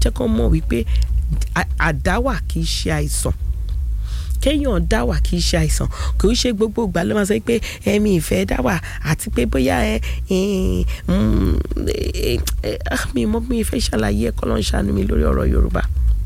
jẹ́ kó mọ̀ wípé à- àdáwà kì í ṣe àìsàn kéèyàn dáwà kì í ṣe àìsàn kì í ṣe gbogbo ìgbà ló máa sọ pé ẹ̀mí ìfẹ́ dáwà àti pé bóyá ẹ ẹ, mm, ẹ, ẹ, ah, mi mọ mi ìfẹ́ ṣàlàyé ẹ̀kọ́ ló ń ṣàánú mi lórí ọ̀rọ̀ Yorùbá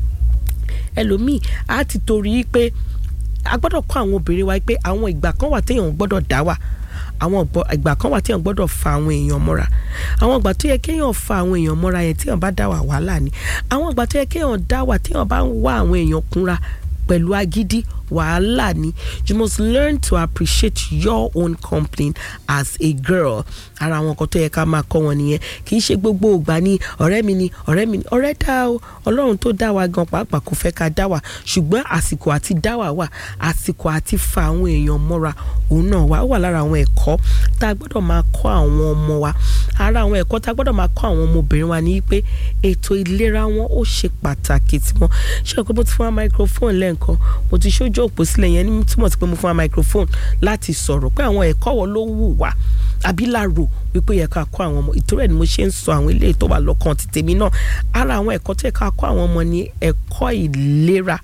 ẹlòmíì á ti torí pé a gbọ́dọ̀ kọ́ àwọn obìnrin wa pé àwọn ìgbà kan wà téèyàn gbọ́dọ̀ dáwà àwọn ìgbọ́- ìgbà kan wà téèyàn gbọ́dọ̀ fa àwọn èèyàn mọ́ra àwọn ìgbà tó yẹ kéèyàn fa àwọn èèyàn mọ́ra yẹn téèyàn bá dáwà wàhálà ni àwọn ìgbà tó yẹ kéèyàn dáwà téèyàn bá ń wá àwọn èèyàn kúnra pẹ̀lú agídí wàhálà ni you must learn to appreciate your own company as a girl ara àwọn nǹkan tó yẹ ká máa kọ́ wọn nìyẹn kì í ṣe gbogbo ìgbà ni ọ̀rẹ́ mi ni ọ̀rẹ́ mi ni ọ̀rẹ́ dá o ọlọ́run tó dá wa gan pàápàá kò fẹ́ ká dá wa ṣùgbọ́n àsìkò àti dá wa wà àsìkò àti fa àwọn èèyàn mọ́ra òun náà wà ó wà lára àwọn ẹ̀kọ́ tá a gbọ́dọ̀ máa kọ́ àwọn ọmọ wa ara àwọn ẹ̀kọ́ tá a gbọ́dọ̀ máa kọ́ àwọn ọmọbìnrin wa ni pé ètò ìlera wọn ó ṣe pàtàkì tí wọn ṣé o pé mo ti fún wa microphone lẹ́ǹkan mo ti ṣojú òpó sílẹ̀ yẹn ní túmọ̀ sí pé mo fún wa microphone láti sọ̀rọ̀ pé àwọn ẹ̀kọ́ wo ló wù wá àbí láàrò wípé yẹ ká kọ́ àwọn ọmọ ìtòrẹ́ ni mo ṣe ń sọ àwọn eléyìí tó wà lọ́kàn ti tèmi náà ara àwọn ẹ̀kọ́ tó yẹ ká kọ́ àwọn ọmọ ni ẹ̀kọ́ ìlera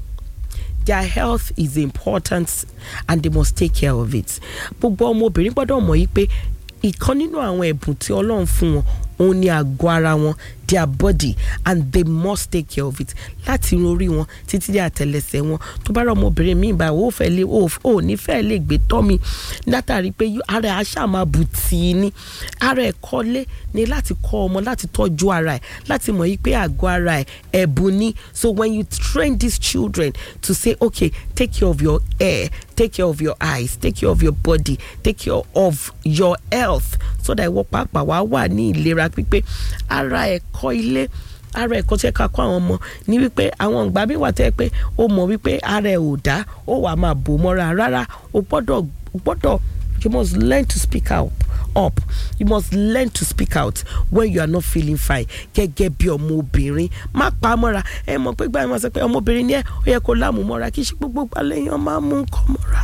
their health is important and they must take care of it gbogbo ọmọbìnrin gbọ́dọ̀ mọ̀ yí pé ìkan nínú àwọn ẹ̀bùn tí ọlọ́run fún wọn òun ni àgọ́ ara wọn their body and they must take care of it láti irun orí wọn títí dé àtẹlẹsẹ̀ wọn tó bá rọ ọmọbìnrin mi ìgbà ó fẹ́ lé ó ní fẹ́ lè gbé tọ́ mi látàrí pé yó- ara ẹ̀ á ṣáà máa bù tì í ní ara ẹ̀ kọ́lé ni láti kọ́ ọmọ láti tọ́jú ara ẹ̀ láti mọ̀ yí pé àgọ́ ara ẹ̀ ẹ̀bùn ni so when you train these children to say okay take care of your hair take care of your eyes take care of your body take care of your health so that ìwọ pàápàá wàá wà ní ìlera pípé ara ẹ̀kọ́ ilé ara ẹ̀kọ́ tí ẹ ká kọ́ àwọn ọmọ ní wípé àwọn ìgbà mi wà tẹ́ pé ó mọ̀ wípé ara ẹ̀ ò dá ó wà máa bò mọ́ra rárá o gbọ́dọ̀ o gbọ́dọ̀ you must learn to speak out up you must learn to speak out when you are not feeling fine gẹ́gẹ́ bí ọmọbìnrin má pa á mọ́ra ẹ mọ̀ pé gbà máa sọ pé ọmọbìnrin ni ẹ ó yẹ kó láàmú mọ́ra kì í ṣe gbogbo gbà lẹ́yìn máa mú nǹkan mọ́ra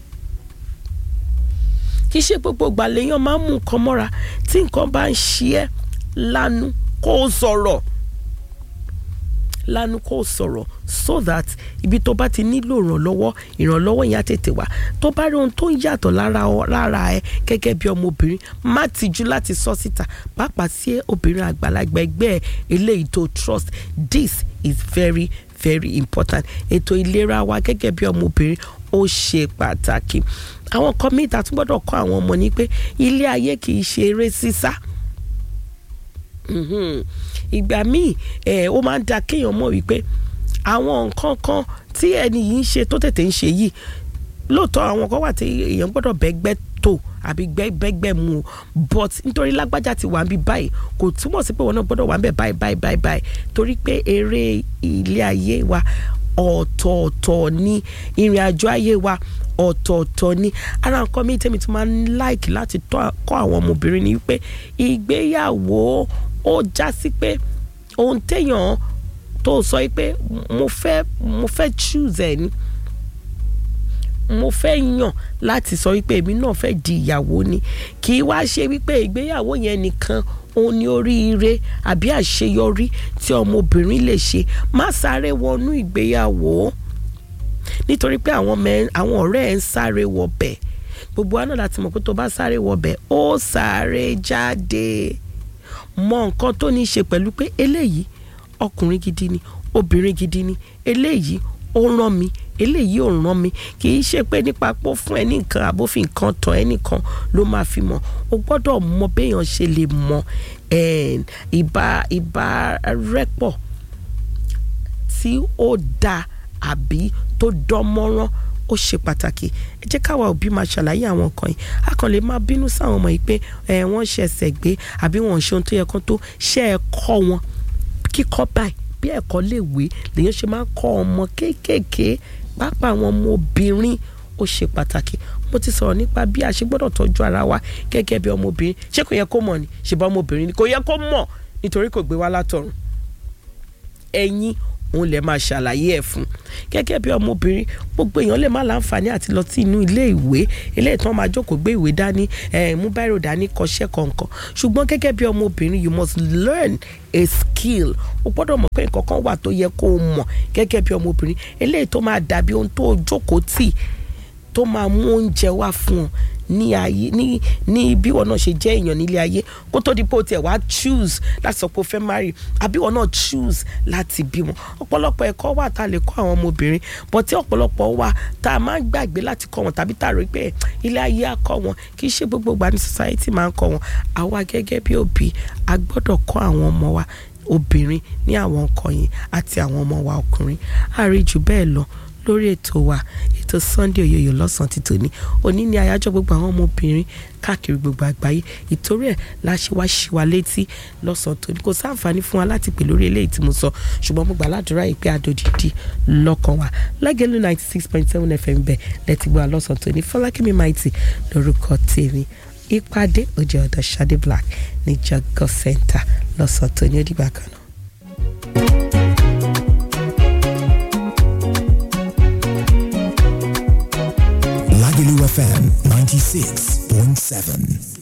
kì í ṣe gbogbo ìgbà lèèyàn máa ń mú nǹkan mọ́ra tí nǹkan bá ń ṣe ẹ́ lánú kó o sọ̀rọ̀ lánú kó o sọ̀rọ̀ so that ibi tó bá ti nílò ìrànlọ́wọ́ ìrànlọ́wọ́ yẹn á tètè wá tó bá rí ohun tó ń yàtọ̀ lára ọ- lára ẹ gẹ́gẹ́ bí ọmọbìnrin má tijú láti sọ síta pàápàá sí obìnrin àgbàlagbà ẹgbẹ́ ẹ eléyìí tó trust this is very very important ètò ìlera wa gẹ́gẹ́ bí ọmọbìnrin ó ṣe pàtàkì àwọn kan míì tá a tún gbọ́dọ̀ kọ́ àwọn ọmọ ní pé ilé ayé kì í ṣe eré sísá Mhm. ìgbà míì ẹ ó máa ń da kéèyàn mọ̀ wípé àwọn nǹkan kan tí ẹni yìí ń ṣe tó tètè ń ṣe yìí lóòótọ́ àwọn kan wà tí èèyàn gbọ́dọ̀ bẹ́gbẹ́ tó àbí gbẹ́- bẹ́gbẹ́ mu o but nítorí lágbájá ti wà ń bí báyìí kò túmọ̀ sí pé wọn náà gbọ́dọ̀ wà ń bẹ̀ báyìí báyìí báyìí báyìí torí pé eré ilé ayé wa ọ̀tọ̀ọ̀tọ̀ ni ìrìn àjò ayé wa ọ̀tọ̀ọ̀tọ̀ ni ara nǹkan mi tẹ́mi tó máa ń láìkì láti tọ́ kọ́ àwọn ọmọbìnrin ni wípé ìgbéyàwó ó já sí pé ohun téèyàn tó sọ pé mo fẹ́ mo fẹ́ choose ẹ̀ ni mo fẹ́ yàn láti sọ wípé èmi náà fẹ́ di ìyàwó ni kì í wá ṣe wípé ìgbéyàwó yẹn nìkan òun ni oríire àbí àṣeyọrí tí ọmọbìnrin lè ṣe má sáré wọnú ìgbéyàwó nítorí pé àwọn mẹ àwọn ọ̀rẹ́ ẹ̀ ń sáré wọbẹ̀ gbogbo wa náà láti mọ̀ pé tó bá sáré wọbẹ̀ ó sáré jáde mọ nǹkan tó ní í ṣe pẹ̀lú pé eléyìí ọkùnrin gidi ni obìnrin gidi ni eléyìí ó rán mi eléyìí ò rán mi kì í ṣe pé nípa pọ́ fún ẹ ní nǹkan àbófin nǹkan tán ẹ nìkan ló máa fi mọ̀ o gbọ́dọ̀ mọ béèyàn ṣe lè mọ eh, ìbá ìbá rẹ́pọ̀ tí ó dáa àbí tó dán mọ́rán ó ṣe pàtàkì ẹ jẹ́ káwa òbí máa ṣàlàyé àwọn nǹkan yìí a kàn lè máa bínú sáwọn ọmọ yìí pé ẹ wọ́n ṣe ẹsẹ̀ gbé àbí wọ́n ṣe ohun tó yẹ kán tó ṣe ẹ kọ́ wọn kíkọ́ báyìí bí ẹ̀kọ́ lè wé lèyàn ṣe máa ń kọ́ ọmọ kéékèèké pàápàá àwọn ọmọ obìnrin ó ṣe pàtàkì mo ti sọ̀rọ̀ nípa bí a ṣe gbọ́dọ̀ tọ́jú ara wa gẹ́gẹ́ bí ọmọbìnrin ṣé kò yẹ kó mọ̀ ni ṣe bá ọmọbìnrin ni kò yẹ kó mọ̀ nítorí kò gbé wá látọ̀run ẹ̀yin òun lè máa ṣàlàyé ẹ̀ fún gẹ́gẹ́ bí ọmọbìnrin gbogbo èèyàn lè má láǹfààní àti lọ sí inú ilé ìwé eléyìí tán máa jókòó gbé ìwé dání mú báírò dání kọṣẹ́ kọ̀ọ̀kan ṣùgbọ́n gẹ́gẹ́ bí ọmọbìnrin you must learn a skill o gbọ́dọ̀ mọ̀ pé nǹkan kan wà tó yẹ kó o mọ̀ gẹ́gẹ́ bí ọmọbìnrin eléyìí tó máa dàbí ohun tó jókòó tì tó máa mú oúnjẹ wá fún ọ ní ayé ní ní bí wọn náà ṣe jẹ́ èèyàn nílé ayé kó tó di pé o tiẹ̀ wá choose láti sọ pé o fẹ́ marry àbí wọn náà choose láti bímọ ọ̀pọ̀lọpọ̀ ẹ̀kọ́ wà tá a lè kọ́ àwọn ọmọbìnrin bọ̀ tí ọ̀pọ̀lọpọ̀ wà tá a máa ń gbàgbé láti kọ́ wọn tàbí tá a rí pé ilé ayé á kọ́ wọn kì í ṣe gbogbo ìgbà ní society máa ń kọ́ wọn àwa gẹ́gẹ́ bí òbí a gbọ́dọ̀ kọ́ àwọn ọmọ wa obìnrin ní àwọn nǹkan yìí àti àwọn ọmọ wa ọkùnrin àríjù bẹ́ẹ̀ lọ lórí ètò wa ètò Sunday Oyoyo lọ́sàn-án ti tòní òní ni àyájọ́ gbogbo àwọn ọmọbìnrin káàkiri gbogbo àgbáyé ìtorí ẹ̀ la ṣe wá ṣí wa létí lọ́sàn-án tòní kò sáǹfààní fún wa láti pè lórí eléyìí tí mo sọ ṣùgbọ́n mo gbà ládùúrà yìí pé àdòdìdì lọ́kàn wa lágẹ̀lú ninety six point seven fm bẹ̀ lẹ́tí gbọ́ lọ́sàn-án tòní Fọlákẹ́mi Mighty lórúkọ tèmi ìpàdé òjò ọ̀dọ̀ Ṣadé Black ní Jọgọ Center lọ́sàn-án tòní ó dìgbà kan náà. Lagelu FM 96.7.